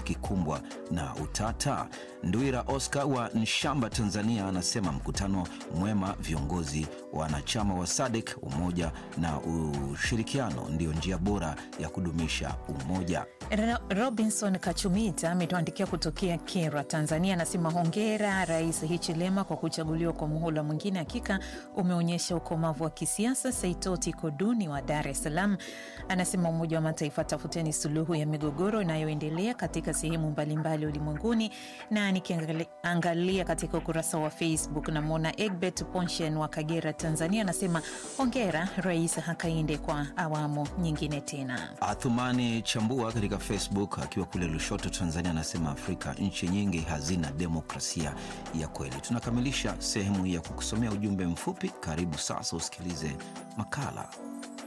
tukikumbwa na utata? Ndwira Oscar wa Nshamba, Tanzania, anasema mkutano mwema, viongozi wanachama wa SADC, umoja na ushirikiano ndiyo njia bora ya kudumisha umoja. Ro- Robinson Kachumita ametuandikia kutokea Kera, Tanzania, anasema hongera Rais Hichilema kwa kuchaguliwa kwa muhula mwingine, hakika umeonyesha ukomavu wa kisiasa. Saitoti Koduni wa Dar es Salaam anasema Umoja wa Mataifa, tafuteni suluhu ya migogoro inayoendelea katika sehemu mbalimbali ulimwenguni. Na nikiangalia katika ukurasa wa Facebook namwona Egbert Ponshen wa Kagera, Tanzania, anasema hongera Rais Hakainde kwa awamu nyingine tena. Athumani Chambua katika Facebook akiwa kule Lushoto, Tanzania, anasema Afrika nchi nyingi hazina demokrasia ya kweli. Tunakamilisha sehemu hii ya kukusomea ujumbe mfupi. Karibu sasa usikilize makala